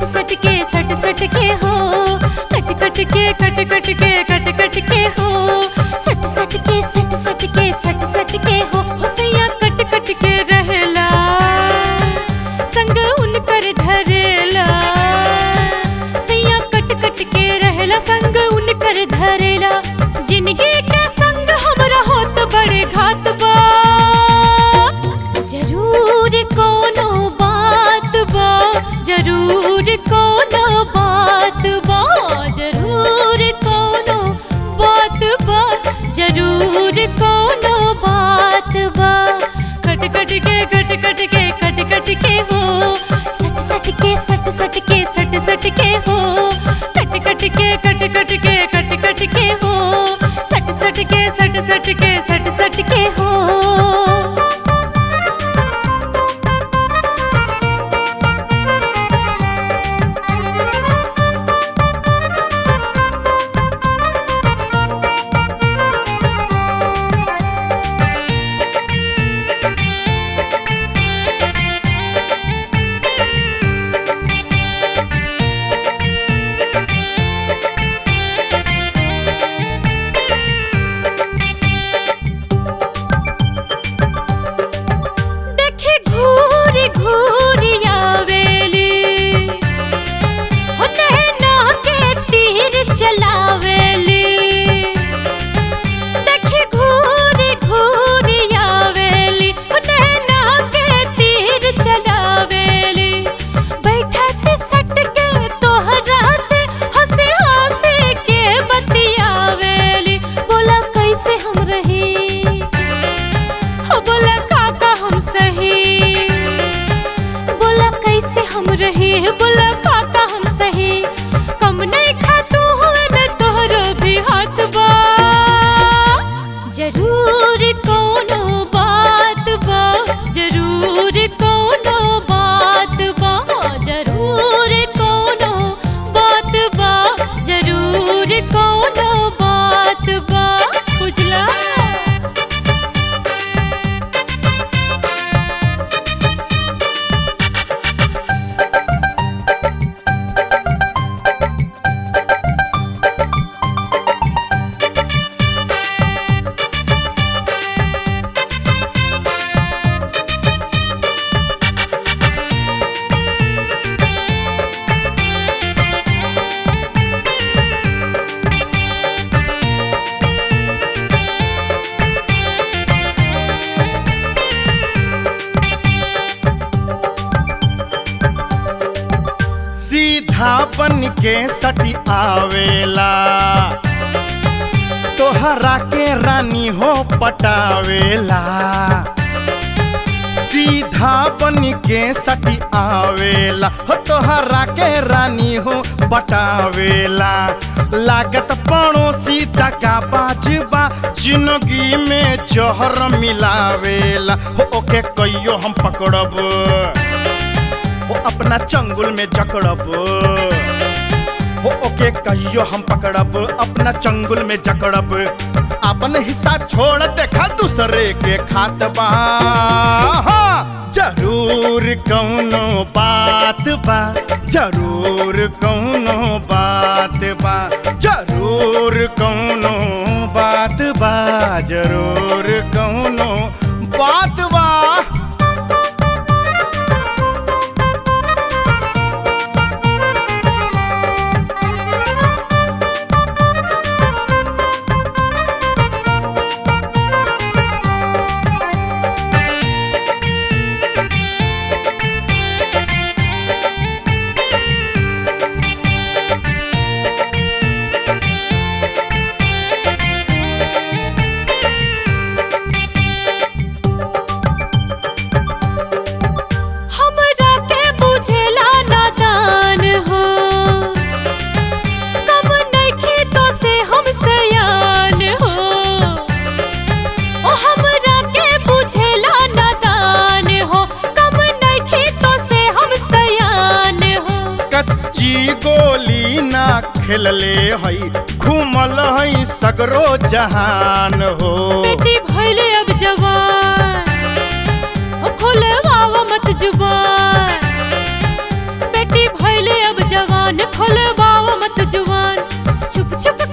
सट सट के सट सट के हो कट कट के कट कट के कट कट के हो सट सट के सट सट के सट सट के हो होसैया कट कट के रहेला संग उनकर धरेला सैया कट कट के रहेला संग उनकर धरेला जिंदगी के संग हमरा होत बड़े घात बा जरूर कोनो बात बा जरूर कोनो बात बा जरूर कोनो बात बा जरूर कोनो बात बा कट कट के कट कट के कट कट के हो सट सट के सट सट के सट सट के हो कट कट के कट कट के कट कट के हो सट सट के सट सट के सट सट के हो देखे घूरी घूरी आवेली हो नैना के तीर चलावेली देखे घूरी घूरी आवेली हो नैना के तीर चलावेली बैठत सट के तोहरा से हंसे हंसे के बतियावेली बोला कैसे हम रही हो बोला काका हम सही बोला कैसे हम रहे बोला काका हम सही कम नहीं खातू हुए में तोहरो भी हाथ बा जरूर कोनो बात बा जरूर कोनो बात बा जरूर कोनो बात बा जरूर कोनो बात बा बुझला सीधा बन के सटी आवेला तोहरा के रानी हो पटावेला सीधा बन के सटी आवेला हो तोहरा के रानी हो पटावेला लागत पड़ोसी तका बाजबा जिंदगी में जहर मिलावेला हो ओके कहियो हम पकड़ब हो अपना चंगुल में जकड़ब हो ओके कहियो हम पकड़ब अपना चंगुल में जकड़ब अपन हिस्सा छोड़ देखा दूसरे के खात बा हाँ, जरूर कौनो बात बा जरूर कौनो बात बा जरूर कौनो बात बा जरूर कौनो बात बा हमरा के बुझेला नादान हो कम नइखे तो से हम सयान हो ओ हमरा के बुझेला नादान हो कम नइखे तो से हम सयान हो कच्ची गोली ना खेलले हई घूमल हई सगरो जहान हो बेटी भइले अब जवान ओ खोले वावा मत जुबान बेटी भइले अब कान खोलवाओ मत जुबान छुप छुप